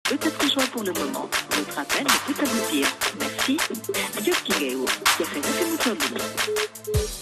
peut être joint pour le moment. Votre appel ne peut aboutir. Merci. Dieu qui est où Qui a fait la téléphone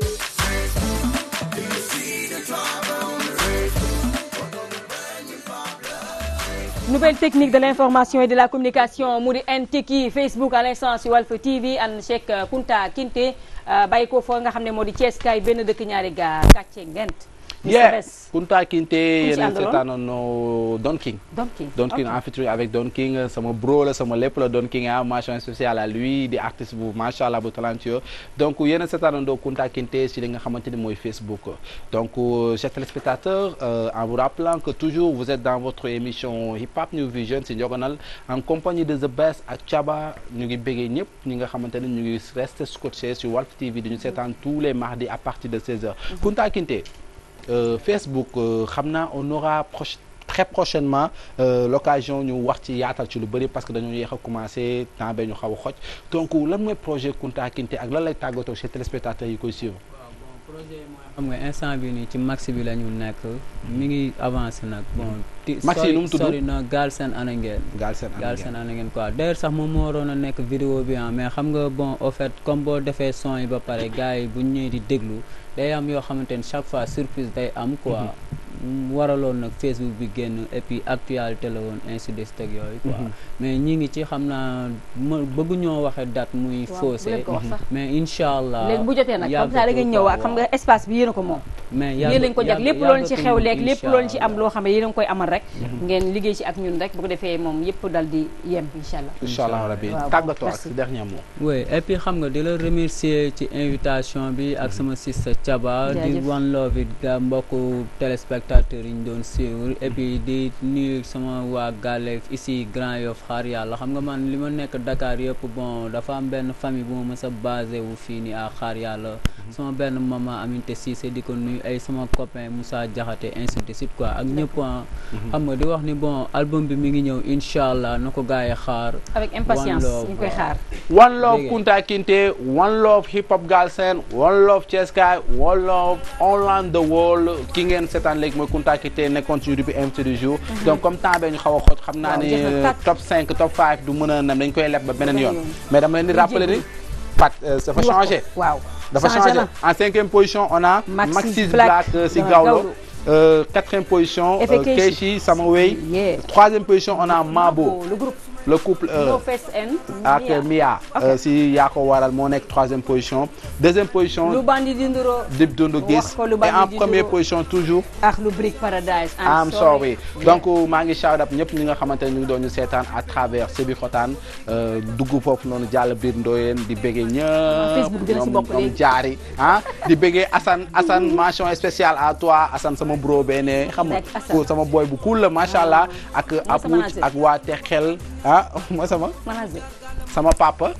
nouvelle technique de l'information et de la communication mu di NTiki Facebook à l'instant si Walf TV ànd Cheikh Kunta Kinte bàyyi ko foo nga xam ne moo di Thiès kaay benn dëkk ñaari gaar kàcce ngent yeah Kunta Kinte ci yeneen àndaloon? seetaanoon Don King Don King Don King en featuring avec Don King sama bro la sama lépp la Don King ah mention spéciale à lui di artiste bu macha allah bu talentueux donc yéen a seetaanandoo Kunta Kinte si li nga xamante ni mooy Facebook donc euh, chers téléspectateurs euh, en vous rappelant que toujours vous êtes dans votre émission Hip Hop New Vision si Njogonal en compagnie de The Best ak Chaba ñu ngi béggee ñëpp ñi nga xamante ni ñu ngi resté scotché sur Walf TV di ñu seetaan tous les mardis à partir de 16h Kunta Kinte Euh, Facebook euh, xam naa on aura proche très prochainement euh, l'occasion ñu wax ci yaatal ci lu bëri parce que dañoo yéex a commencé temps bee ñu xaw a xoj donc lan mooy projet Kunta Kinte ak lan lay tàggatoo chez téléspectateurs yi koy suivre. projet mooy xam nga instant bi nii ci max bi la ñu nekk mi ngi avancé nag bon. ti Max yi nu mu tudd sori na Galsen Anangeen. Galsen Galsen Anangeen quoi d'ailleurs sax moom moo waroon a nekk vidéo bi ah mais xam nga bon au fait comme boo defee son yi ba pare gars yi bu ñu ñëwee di déglu day am yoo xamante ni chaque fois surprise day am quoi. mu waraloon nag Facebook bi génn et puis actualité la woon ainsi de suite ak yooyu quoi. mais ñi ngi ci xam naa ma bëggu ñoo waxe date muy Waaw, faussé bu leen ko wax sax. mais incha allah. léegi bu jotee nag comme ça da ngeen ñëw waa xam nga espace bi yéen a ko moom mais yéen lañ ko jag lépp loolu ci xew leeg lépp loolu ci am loo loo xam ne yéen a ngi koy amal rek ngeen liggéey ci ak ñun rek bu ko defee moom yëpp dal di yem incha allah incha allah rabi waaw, tàggatoo ak merci. si dernier mot. oui et puis xam nga di la remercier ci invitation bi ak sama sista Thiaba di Jaajëf. one love it ga mbokku téléspectateurs yi ñu doon suivre et puis di nuyu sama waa Gale ici Grand Yoff xaar yàlla xam nga man li ma nekk Dakar yëpp bon dafa am benn famille bu ma mës a basé wu fii nii à xaar yàlla sama benn maman Aminte Cissé di ko nuyu ay sama copain Moussa Diakhaté ainsi de suite quoi ak ñëpp ah xam nga di wax ni bon album bi mi ngi ñëw incha allah na ko gars yi xaar avec impatience One love, ñu koy xaar One love Dégg nga. Kunta Kinte one love hip hop Galsen one love Thiès Kaay one love all around the world ki ngeen seetaan léegi mooy Kunta Kinte nekkoon ci rubrique invité du jour. donc comme temps bee ñu xaw a xoj xam naa Waaw, ne jeex na tàkk. top 5 top 5 du mën a nem dañ koy leb ba beneen Beneen yoon. yoon. mais dama leen di Ñu rappeler ni jéggi. Pat euh, dafa ñu wax ko. changé. waaw dafa Changé changé na. en cinquième position on a Maxis Maxis Black Black euh, si dans Gawlo Gawlo. Euh, quatrième position Effet euh, Keishi. Keishi Sama Wey Yeah. troisième position on a Mabo le groupe le couple euh, No Face and ak Mia. Mia Ok. euh, si yaa ko waral moo nekk troisième position deuxième position lu bandi di nduro Dip Doundou wax Guiss ko lu et bandi en di première nduro. position toujours ak lu Brick Paradise I'm sorry donc maa ngi shout out ñëpp ñi nga xamante ne ñu ngi doon ñu seetaan à travers Sébi Xotaan euh, dugg foofu noonu jàll biir Ndoyeen di bëggee ñëpp Facebook dina si ñoom bokk ñoom léegi. jaari ah di bëggee Assane Assane mention spéciale à toi Assane sama bro bene xam nga Rek Assane. ko sama boy bu cool la macha allah ak sama Apouch manager. ak waa Texel ah mooy sama manager sama papa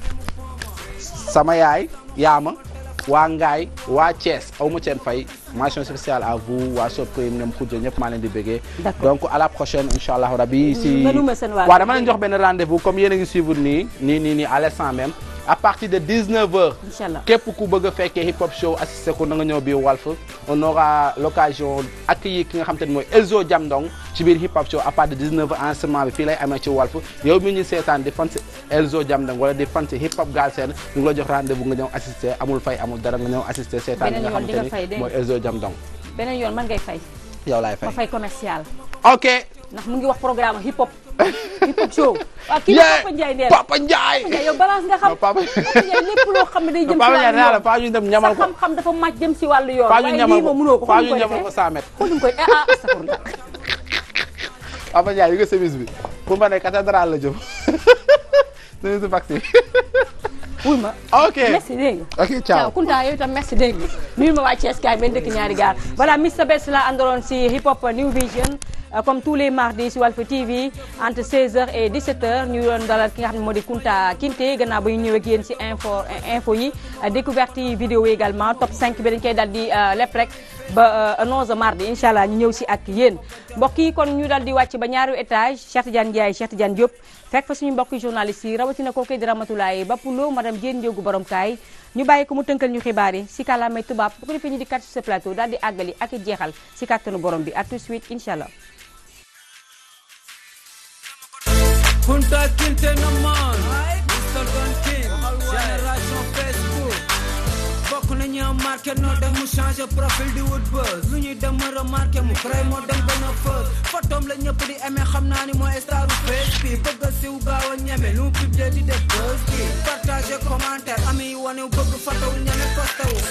sama yaay yaama waa Ngaay waa Thiès aw ma seen fay mention spéciale à vous waa Soprim ñoom Khoudia ñëpp maa leen di bëggee. D'accord. donc à la prochaine incha allah rabi. si nga nume seen waa waaw dama leen jox benn rendez-vous comme yéen a ngi suivre nii nii nii nii à l'instant même à partir de 19h. incha allah képp ku bëgg a fekkee hip hop show assisté ko na nga ñëw biir Walf on aura l'occasion accueillir ki nga xam te ne mooy Elzo Jamdong ci biir hip hop show à partir de 19h enregistrement bi fii lay amee ci Walf yow mi ñu seetaan di fan si Elzo Jamdong wala di fan si hip hop Galsen ñu ngi la jox rendez-vous nga ñëw assister amul fay amul dara nga ñëw assister seetaan li nga Beneen yoon di nga fay, xamante dégg ni nga. mooy Elzo Jamdong beneen yoon man ngay fay yow laay ma fay fay commercial ok ndax mu ngi wax programme hip hop hip hop show waaw kii Yeah. Papa Ndiaye nee na Papa Ndiaye Papa Ndiaye yow balance nga xam Non, Papa- Papa Ndiaye lépp loo xam ne day jëm ci Papa Ndiaye nee naa la wàllu faa ñu dem yoon ñamal sa ko xam-xam dafa màcc jëm ci wàllu yoon faa ñu waaye ñamal lii ko moom mënoo ko faa fu ñu ñu koy ñamal ko defee 100 mètres fu ñu koy ah ah astafurlah Papa Ndiaye yu nga service bi pour ma ne cathédrale la jëm nañu si vaccin wuy ma ok merci dégg nga ok ciao ciao Kunta yow itam merci dégg nga nuyu ma waa Thiès kaay benn dëkk ñaari gaar voilà Mr Best la àndaloon si hip hop New Vision euh, comme tous les mardis si Walf TV entre 16h et 17h ñu doon dalal ki nga xam ne moo di Kunta Kinte gannaaw ba ñu ñëwee ak yéen si info info yi euh, découverte yi vidéo yi également top 5 bi dañ koy dal di euh, lépp rek ba euh, 11 mardi incha allah ñu ñëw si ak yéen mbokk yi kon ñu dal di wàcc ba ñaari étage Cheikh Tidiane Ndiaye Cheikh Tidiane Diop fekk fa suñu mbokki journaliste yi rawatina kooku di Ramatoulaye Bapulo madame Diène Ndiogou borom kaay ñu bàyyi ko mu tënkal ñu xibaar yi si kàllaamay tubaab bu ko defee ñu di kat ci ce plateau daal di àggali ak i jeexal si kàttanu borom bi à tout de suite incha allah Kunta Kinte na man Mr Don King génération Facebook bokk nañu am marqué noo def mu changé profil di wut buzz lu ñuy dem ma remarqué mu créé moo dem gën a fës photom la ñëpp di aimé xam naa ni mooy staru face bi bëgg a siw gaaw a ñeme lu mu publié di def buzz bi partagé commentaire ami yi wane bëgg photo wu ñeme posté wu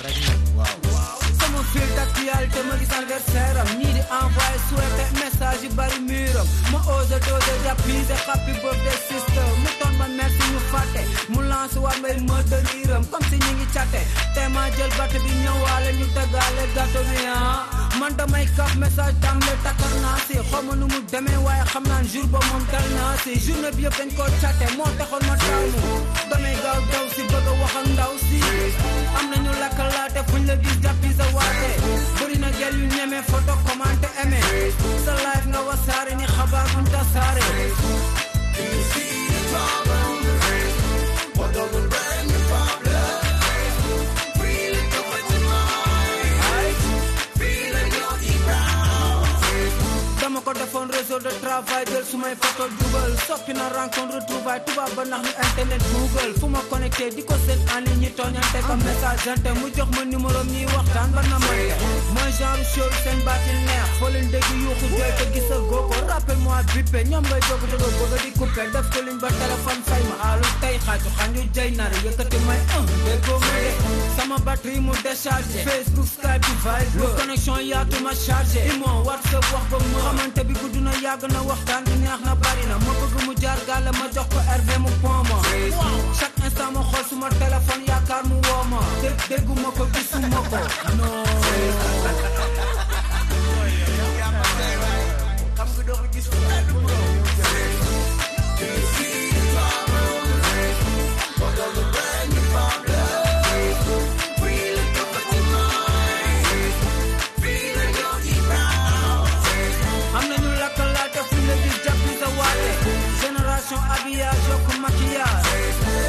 sama fil d'actualité ma gis anniversaire am ñii di envoyé souhaité message yu bari muram ma ose dose jàppise happy birthday sister mu toon ma merci ñu fàtte mu lance waat may ma dëriiram comme si ñi ngi catte te ma jël batt bi ñëwaale ñu tëggaale gâteau bi ah man damay kaf message tàmbale takkar naa si xaw ma nu mu demee waaye xam naan jour ba moom dal naa si journée bi yëpp dañ koo catte moo taxoon ma taamu damay gaaw daw si bëgg a wax ak ndaw si am nañu lakkalaate fuñ la gis jàppi sa waate bëri na gel yu ñeme photo commenté aimé sa live nga wasaare ni xabaar buñ tasaare dama ko defoon réseau de travail jël su may photo dugal soppi na rencontre retrouvaille tubaab ba nax ñu internet google fu ma connecté di ko seen en ligne ñi tooñante ko message ante mu jox ma numéro ñuy waxtaan ba na mante mooy genre show seen baati neex foo leen dégg yuuxu jooy te gisa goo ko rappel moi bippe ñoom ngay doog dogo bëgg di coupé def ko liñ ba téléphone fay ma aalu tey xaaju xanju jay nar yëkkati may un déggoo ma de sama batterie mu déchargé facebook skype bi vibe lu connexion yaatu ma chargé imo whatsapp wax ba ma xamante bi gudd na yàgg na waxtaan bi neex na bari na ma bëgg mu jaar gàlle ma jox ko RV mu pont ma chaque instant ma xool suma téléphone yaakaar mu woo ma dégg dégguma ko gisuma ko non am nañu lakkalaate fu la gis jàppi sa waate génération habillage yokk maquillage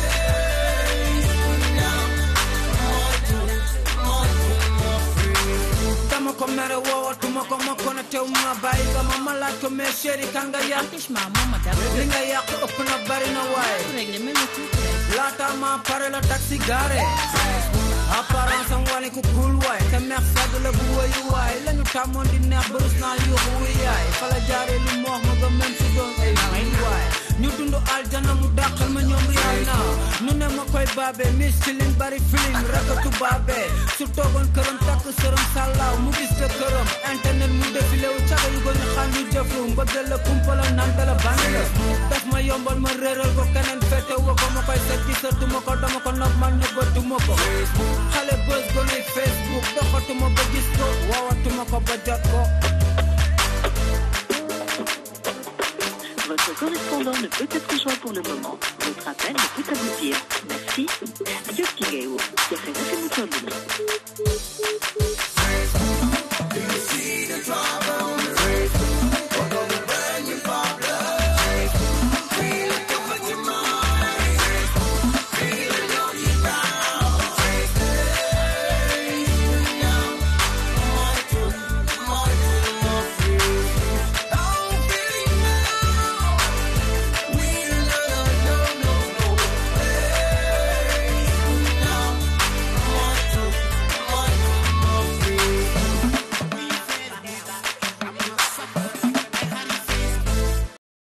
dama ko mere woowatuma ko ma connecté wu ma bàyyi nga ma ma laaj ko mais chéri kan nga yàq Franchement, moom ma dara. li nga yàq ëpp na bari na waaye Réglé mel ni tuuti rek. laata ma pare la taxi garé apparence am wane ku cool waay te meex sedd la bu wëyu waay lañu tàmmoon di neex barus naa yuuxu wuy yaay fala jaaree lu moox ma ba même si doon ay wuy waay ñu dund aljana mu dàqal ma ñoom riyaay naa nu ne ma koy baabee mis ci liñ bari film rakatu baabee su toogoon këram takk sërëm sàllaaw mu gis te këram internet mu défilé wu caga yu gën a xam yu jëfru mbëggal la kumpala nante la bandi la daf ma yombal ma réeral ko keneen fete wa ko ma koy set gisatuma ko dama ko nopp man nëbbatuma ko xale bës gonuy facebook doxatuma ba gis ko woowatuma ko ba jot ko Votre correspondant ne peut être joint pour le moment. Votre appel ne peut aboutir. Merci. Jokki ngay woo jafe na fi mu toll nii.